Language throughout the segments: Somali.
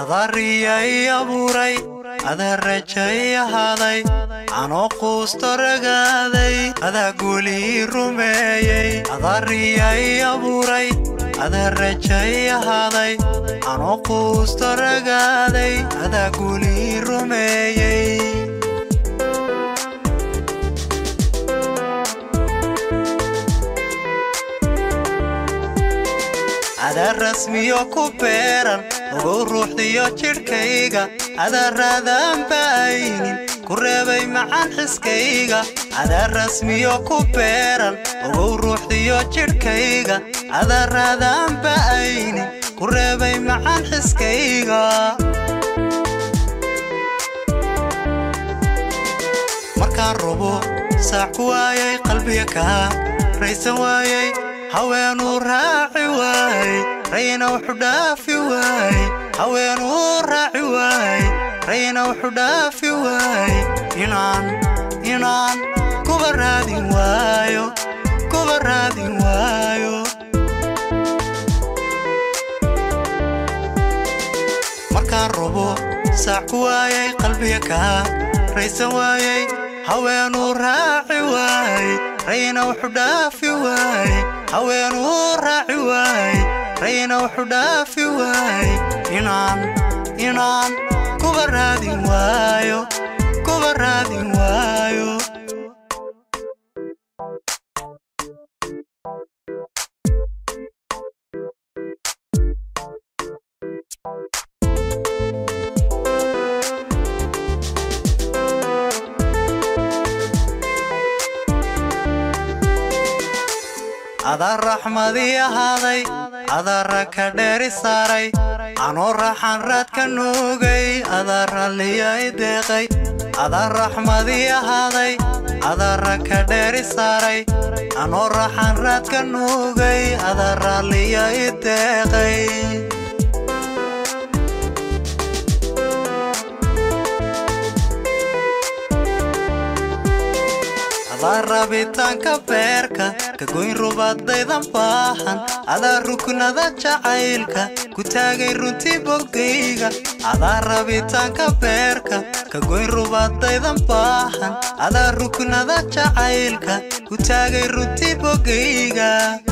adariyay abuuray adaa rajay ahaaday anoo quusto ragaaday adaa guulii rumeeyey adariyay abuuray adaa rajay ahaaday anoo quusto ragaaday adaa guulii rumeeyey adaa rasmiyo ku beeran ogow ruuxdiyo jidhkayga adaa raadaan baaynin ku reebay macaan xiskayga adaa rasmiyo ku beeran ogow ruuxdiyo jidhkayga adaa raadaan baaynin ku reebay macaan xiskayga markaan rubo saac ku waayay qalbiga kaa raysan waayay haweenuu raaci waay rayna wuxu dhaafi waay haweenuu raaci waay rayna wuxu dhaafi waay inaan inaan kuba raadin waayo kuba raadin waayo markaan rubo saac ku waayay qalbiga kaa raysan waayay haweenuu raaci waay rayna wuxu dhaafi waay haweenuu raaci waay rayna wuxu dhaafi waay inaan inaan kuba raadin waayo kuba raadin waayo adaa raxmadii ahaaday adaa ragka dheeri saaray anoo raxan raadka nuugay adaa ralliya i deeqay adaa raxmadii ahaaday adaa ragka dheeri saaray anoo raxan raadka nuugay adaa ralliya i deeqay adaa rabitaanka beerka ka goyn rubadaydan baahan adaa ruknada jacaylka ku taagay runtii bogayga adaa rabitaanka beerka ka goyn rubadaydan baahan adaa ruknada jacaylka ku taagay runtii bogayga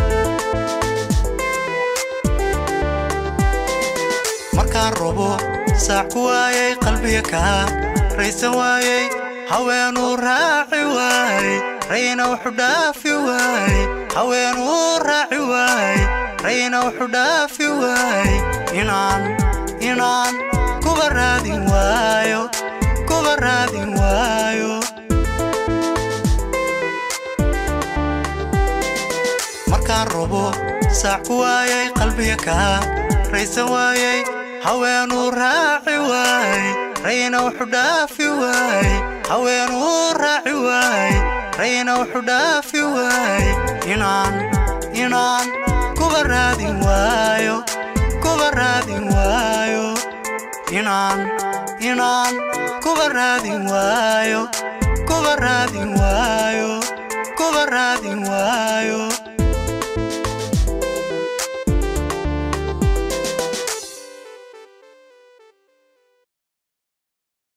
markaan rubo saac ku waayay qalbiga kaa raysan waayay haweenuu raaci waay rayna wuxu dhaafi waay haweenuu raaci waay rayna wuxu dhaafi waay inaan inaan kuba raadin waayo kuba raadin waayo markaan rubo saac ku waayay qalbiga kaa raysan waayay haweenuu raaci waay rayna wuxu dhaafi waay haweenuu raaci waay rayna wuxu dhaafi waay inaan inaan kuba raadin waayo kuba raadin waayo inaan inaan kuba raadin waayo kuba raadin waayo kuba raadin waayo